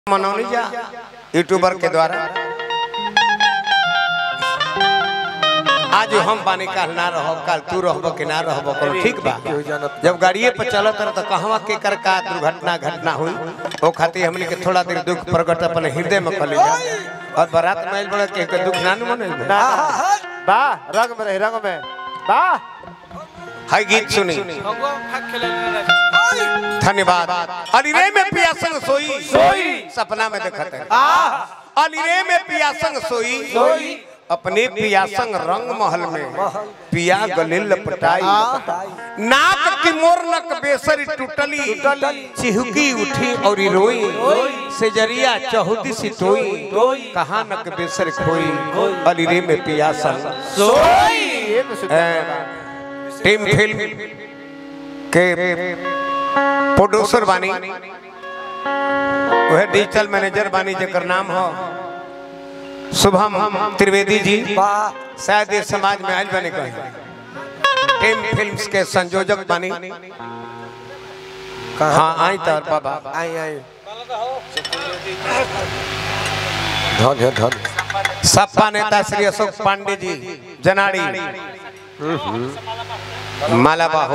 मनौनी जा यूट्यूबर के द्वारा आज हम बानी काल ना रहो काल तू रहबो कि ना रहबो करो ठीक बा जब गाड़िए पर चलत रह तो कहवा के कर का दुर्घटना घटना हुई ओ खातिर हमनी के थोड़ा देर दुख प्रकट अपन हृदय में कर जा और बारात में आइल बड़ा के के दुख ना मन बा बा रंग में रही रंग में बा हाय गीत सुनी धन्यवाद अनिरे में पिया संग सोई सोई। सपना में देखत है आ अनिरे में पिया संग सोई सोई। अपने पिया संग रंग महल में पिया गले लपटाई नाक की मोर नक बेसरी टूटली टूटली। चिहुकी उठी और रोई से जरिया चहुदी सी टोई कहा नक बेसर खोई अनिरे में पिया संग सोई ये तो सुन ए, टीम फिल्म के प्रोड्यूसर बानी वह डिजिटल मैनेजर बानी जेकर नाम हो शुभम त्रिवेदी जी बा शायद ये समाज में आयल बने कहे टीम फिल्म्स के संयोजक बानी हाँ आई तो बाबा आई आई धन है धन सपा नेता श्री अशोक पांडे जी जनाड़ी माला बाहो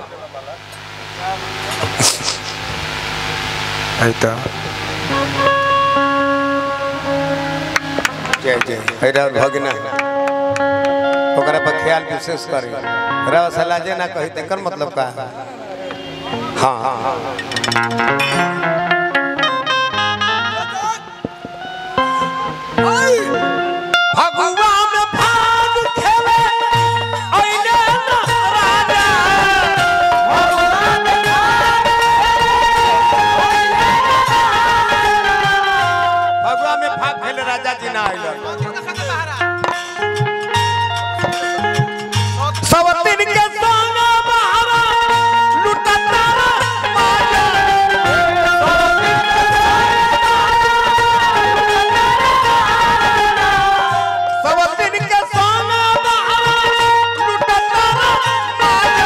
आई तो जय जय हैरा भगना ओकरा पर ख्याल विशेष करे रवा सलाजे ना कही तेकर मतलब का है? हाँ हाँ हाँ फगुआ में भाग खेले ओइने ना राजा फगुआ में भाग खेले राजा जी ना आइल सब दिन के सोना बहावा लुटता माया सब दिन के सोना बहावा लुटता माया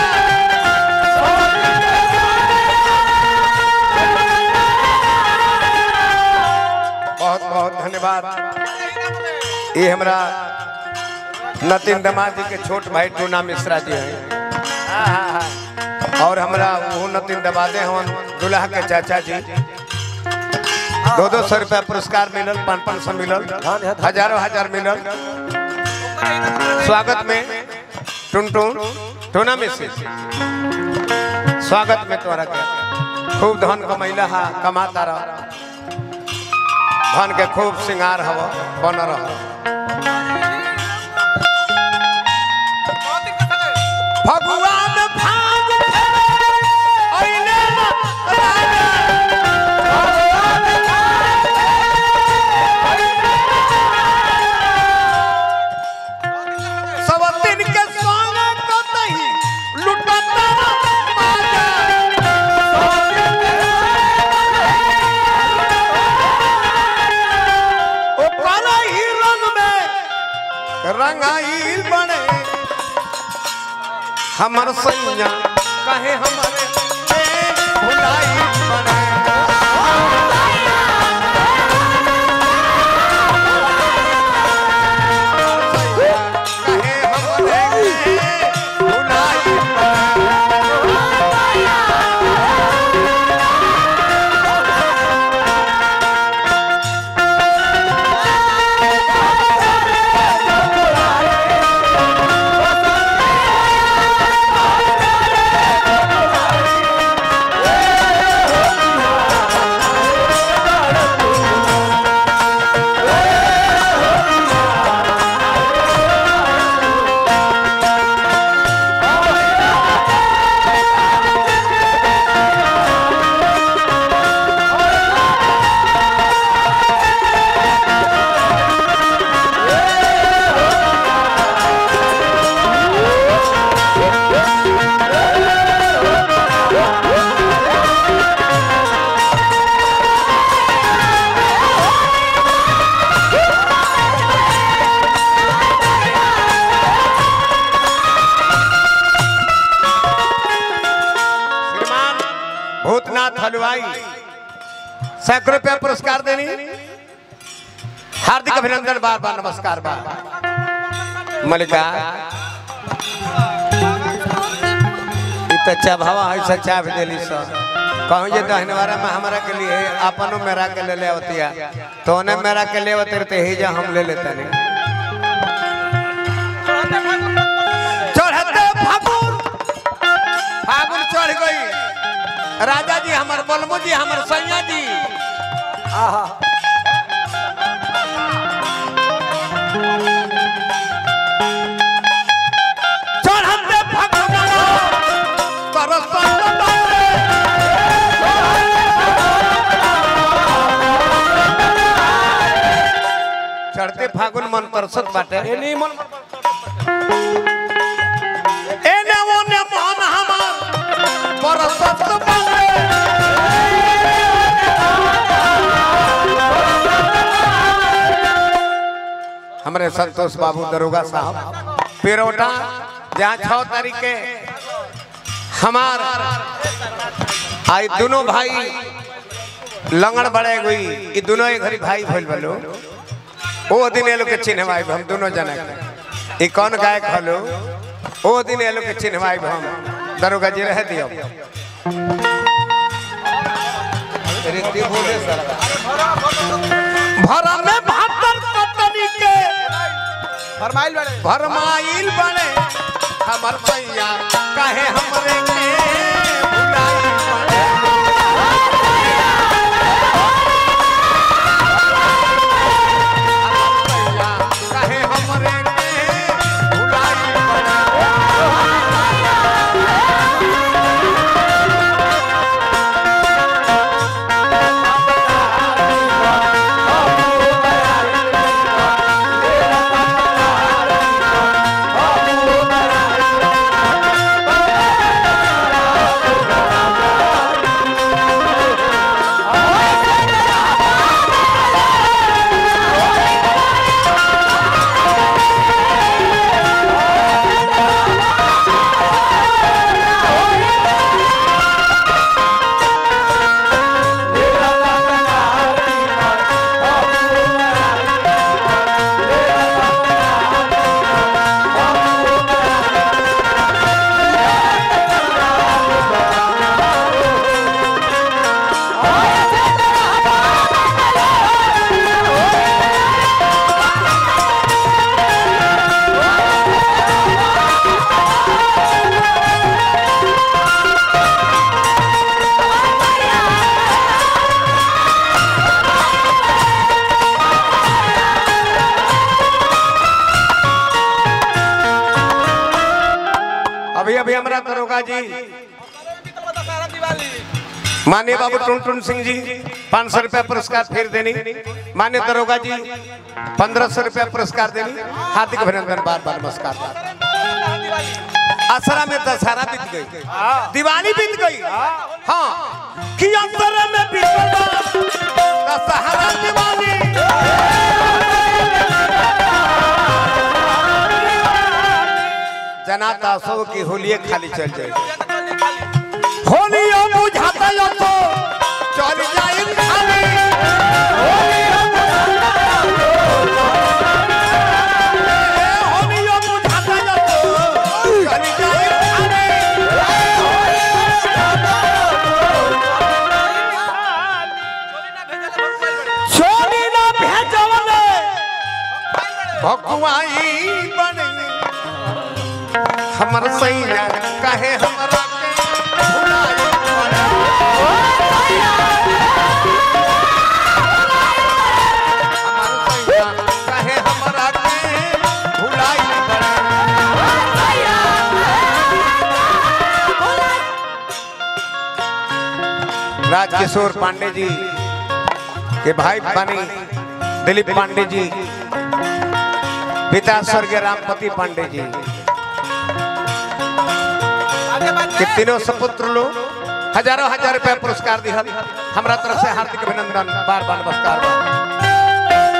बहुत बहुत धन्यवाद ये हमरा नतीन दमा जी के छोट भाई टूना मिश्रा जी हैं और हमरा वो नतीन दमादे हवन दुल्हा के चाचा जी दो दो सौ रुपया पुरस्कार मिलल पाँच पाँच सौ मिलल हजारों हजार मिलल स्वागत में टुन टुन टूना मिश्री स्वागत में तोरा के खूब धन कमैला हा कमाता रह धन के खूब श्रृंगार हव बन रह भगवान भाग अइले न राजा। सब दिन के सोने तो नहीं लुटता माजा। ओ काला ही रंग में रंगाइल बने हमर सैया कहे हमरे ए भुलाई बने सैया कहे हमरे ए भुलाई बने भूतनाथ हलवाई सैकड़ों रुपया पुरस्कार दे देनी हार्दिक अभिनंदन बार बार नमस्कार बार मलिका ई तो चभावा है से चाभ देली सर कहूँ जे दहनवारा में हमारा के लिए अपनो मेरा के ले ले आवतिया तो ने मेरा के ले आवते रहते ही जा हम ले लेते नहीं चढ़ते फागुन फागुन चढ़ गई राजा जी हमर बलमू जी हमर सैया जी आहा चढ़ते फागुन तरसत बाटे। चढ़ते फागुन मन तरसत बाटे एनी मन एने ओने मन हमर परसत बाटे हमरे संतोष बाबू दरोगा साहब पिरोटा जहाँ छह तारीख के हमार आई दोनों भाई लंगड़ बड़े गई ये दोनों एक घरी भाई भइल बलो ओ दिन ये लोग के चिन्हवाई हम दोनों जना के ई कौन गायक हलो ओ दिन ये लोग के चिन्हवाई हम दरोगा जी रह दियो भरा में भातर कतनी के फरमाइल बड़े भरमाइल बने हमर भैया कहे हमरे के भुलाइल बने हमर भैया कहे हमरे के भुलाइल बने अभी अभी हमारा दरोगा जी माननीय बाबू टुन टुन सिंह जी पाँच सौ रुपया पुरस्कार फिर देनी माननीय दरोगा जी पंद्रह सौ रुपया पुरस्कार देनी हार्दिक अभिनंदन बार बार नमस्कार असरा में दशहरा बीत गई दिवाली बीत गई हाँ कि अंतर में बीत दशहरा दिवाली जनाता सो की होलिये खाली चल जाए होलियो बुझाता यो तो चल जाए खाली होलियो बुझाता यो तो चल जाए खाली छोड़ी ना भेजवले भकुआई बने हमर सैया कहे हमरा के भुलाए पड़े। हमर सैया कहे हमरा के भुलाए पड़े। राजकिशोर पांडे जी के भाई बनी दिलीप पांडे जी पिता स्वर्गीय रामपति पांडे जी कि तीनों सपुत्र लोग हजारों हजार रुपया पुरस्कार दिहल हमरा तरफ से हार्दिक अभिनंदन बार बार नमस्कार बा।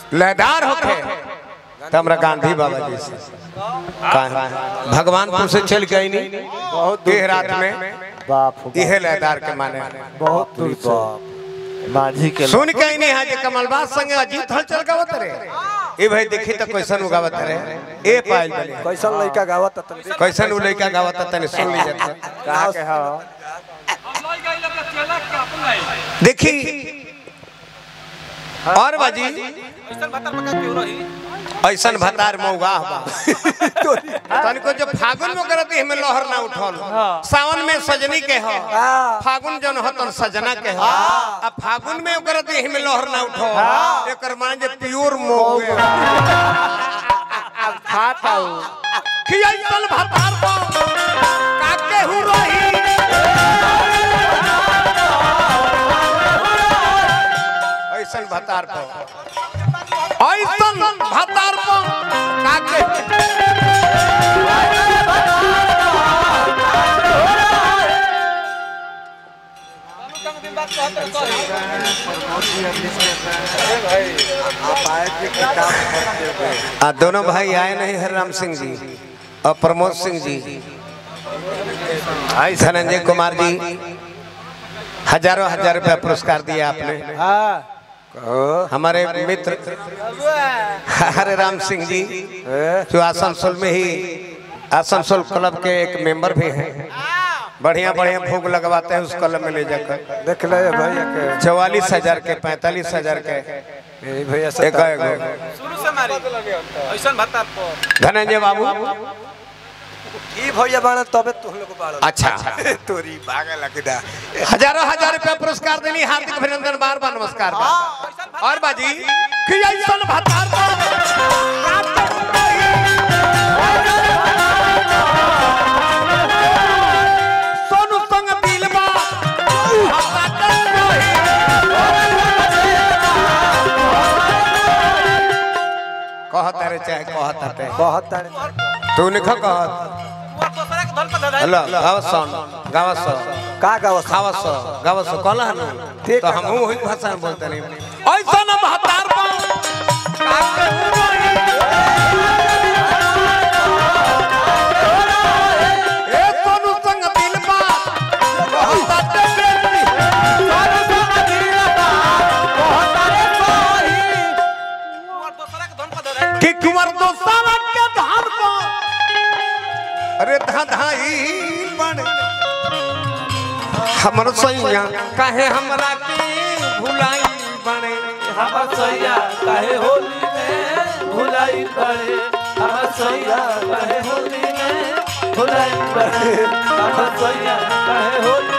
लयदार होके तो हमरा गांधी बाबा जी से कहा भगवानपुर से चल के आई नहीं बहुत देह रात में बाप इहे लयदार के माने बहुत दूर बाप माझी के सुन के आई नहीं हाजे कमलबाज संगे अजीत हलचल गावत रे ए भाई देखी तो कैसन उ गावत रे ए पाइल बने कैसन लड़का गावत तन कैसन उ लइका गावत तने सुन लीजिए कहा के हो देखी और बाजी ऐसन भतार मौगा बा तनिको जो फागुन में करत हिमे लहर ना उठल सावन में सजनी के हो फागुन जन हो तन सजना के हो आ फागुन में करत हिमे लहर ना उठो एकर मान जे प्योर मौगे खाता हूँ कि ऐसन भतार बा काके हु रही ऐसन भतार बा ऐसन भतार बा काके आ दोनों भाई आए नहीं हरराम सिंह जी और प्रमोद सिंह जी धनंजय कुमार जी हजारों हजार रुपया पुरस्कार दिया आपने हाँ हमारे मित्र हरे राम सिंह जी जो आसनसोल में ही आसनसोल क्लब के एक मेंबर भी हैं बढ़िया बढ़िया भोग लगवाते हैं उस क्लब में ले जाकर देख ले भैया के चौवालीस हजार के पैंतालीस हजार के यही भैया से एक एगो शुरू से मारी ऐसा भत्ता पर धनंजय बाबू ई भैया बाण तबे तुम लोग बाण अच्छा तोरी भागे लगदा हजारों हजार रुपया पुरस्कार देनी हार्दिक अभिनंदन बार बार नमस्कार बा। और बाजी कि ऐसन भतार बा, सोनू संग दिल बा, भतार रही। कहत रे चाहे कहत हटे बहुत ताने तू निख कहत वो दूसरा के धन पर धराई हेलो गावत सन गावत सन का गावस खावत सो गावत सो कहला है ना ठीक तो है। हम वही भाषा में बोलते नहीं ऐसा ना महतार बा काके हुरही। ए सोनू संग दिल बा बहुत बेटी सोनू संग दिल बा बहुत वो दूसरा के धन पर धराई कि कुंवर दो सावन के धान को अरे धा धाई बन हमर सैया काहे हमरा के भुलाई बने हमर सैया काहे होली में भुलाई पड़े हमर सैया काहे होली में भुलाई पड़े हमर सैया काहे होली